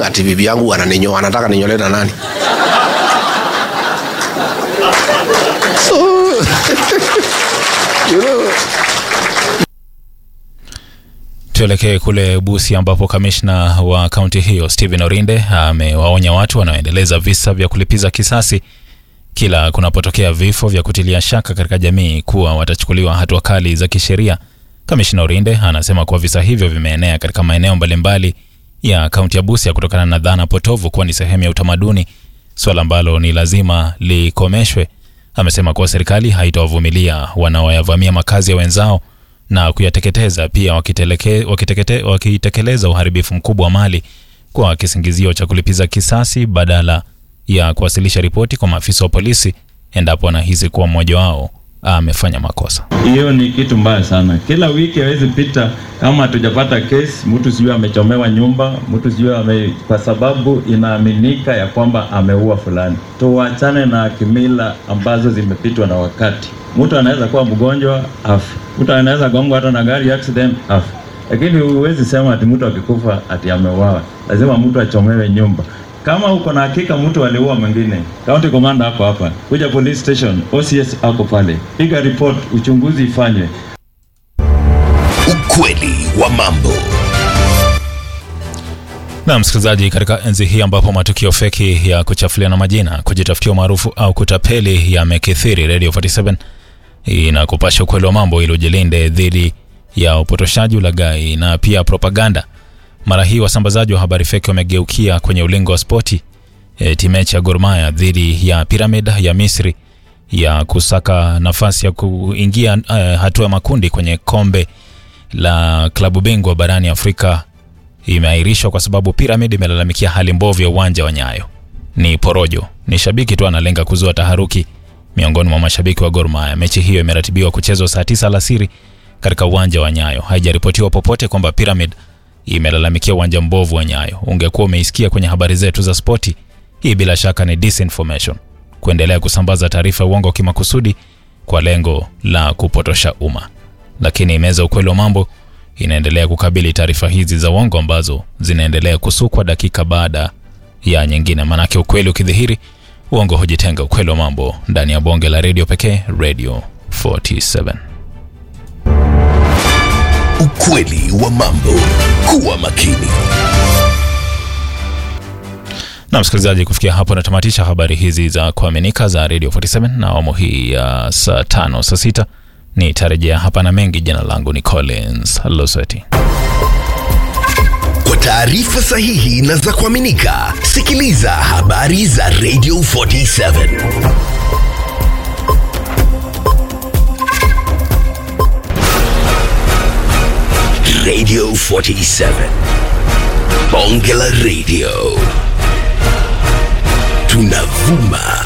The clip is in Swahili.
ati bibi yangu ananinyoa, anataka ninyolewe na nani? so, you know, Tuelekee kule Busia ambapo kamishna wa kaunti hiyo Stephen Orinde amewaonya watu wanaoendeleza visa vya kulipiza kisasi kila kunapotokea vifo vya kutilia shaka katika jamii kuwa watachukuliwa hatua kali za kisheria. Kamishna Orinde anasema kuwa visa hivyo vimeenea katika maeneo mbalimbali ya kaunti ya Busia kutokana na dhana potovu kuwa ni sehemu ya utamaduni, swala ambalo ni lazima likomeshwe. Amesema kuwa serikali haitawavumilia wanaoyavamia makazi ya wenzao na kuyateketeza, pia wakiteleke, wakitekete, wakitekeleza uharibifu mkubwa wa mali kwa kisingizio cha kulipiza kisasi badala ya kuwasilisha ripoti kwa maafisa wa polisi endapo anahisi kuwa mmoja wao amefanya makosa. Hiyo ni kitu mbaya sana. Kila wiki hawezi pita kama hatujapata kesi, mtu sijui amechomewa nyumba, mtu sijui ame, kwa sababu inaaminika ya kwamba ameua fulani. Tuachane na kimila ambazo zimepitwa na wakati. Mtu anaweza kuwa mgonjwa afu, mtu anaweza gongwa hata na gari accident afu, lakini huwezi sema ati mtu akikufa ati ameuawa. Lazima mtu achomewe nyumba kama uko na hakika mtu aliua mwingine, county commander hapo hapa, kuja police station, OCS ako pale, piga report, uchunguzi ifanywe. Ukweli wa mambo. Na msikilizaji, katika enzi hii ambapo matukio feki ya kuchafuliana majina, kujitafutia umaarufu au kutapeli yamekithiri, Radio 47 inakupasha ukweli wa mambo ili ujilinde dhidi ya upotoshaji, ulaghai na pia propaganda. Mara hii wasambazaji wa habari feki wamegeukia kwenye ulingo wa spoti. E, timechi ya Gor Mahia dhidi ya Pyramid ya Misri ya kusaka nafasi ya kuingia e, hatua ya makundi kwenye kombe la klabu bingwa barani Afrika imeahirishwa kwa sababu Pyramid imelalamikia hali mbovu ya uwanja wa Nyayo. Ni porojo, ni shabiki tu analenga kuzua taharuki miongoni mwa mashabiki wa Gor Mahia. Mechi hiyo imeratibiwa kuchezwa saa tisa alasiri katika uwanja wa Nyayo. Haijaripotiwa popote kwamba Pyramid imelalamikia uwanja mbovu wa Nyayo. Ungekuwa umeisikia kwenye habari zetu za spoti. Hii bila shaka ni disinformation, kuendelea kusambaza taarifa ya uongo kimakusudi kwa lengo la kupotosha umma. Lakini meza ukweli wa mambo inaendelea kukabili taarifa hizi za uongo ambazo zinaendelea kusukwa dakika baada ya nyingine. Manake ukweli ukidhihiri, uongo hujitenga. Ukweli wa mambo ndani ya bonge la redio pekee, Radio 47. Ukweli wa mambo. Kuwa makini. Na msikilizaji, kufikia hapo natamatisha habari hizi za kuaminika za Radio 47 na awamu hii ya saa tano saa sita nitarejea hapa na mengi. Jina langu ni Collins Loseti. Kwa taarifa sahihi na za kuaminika, sikiliza habari za Radio 47. Radio 47. Bonge la Radio. Tunavuma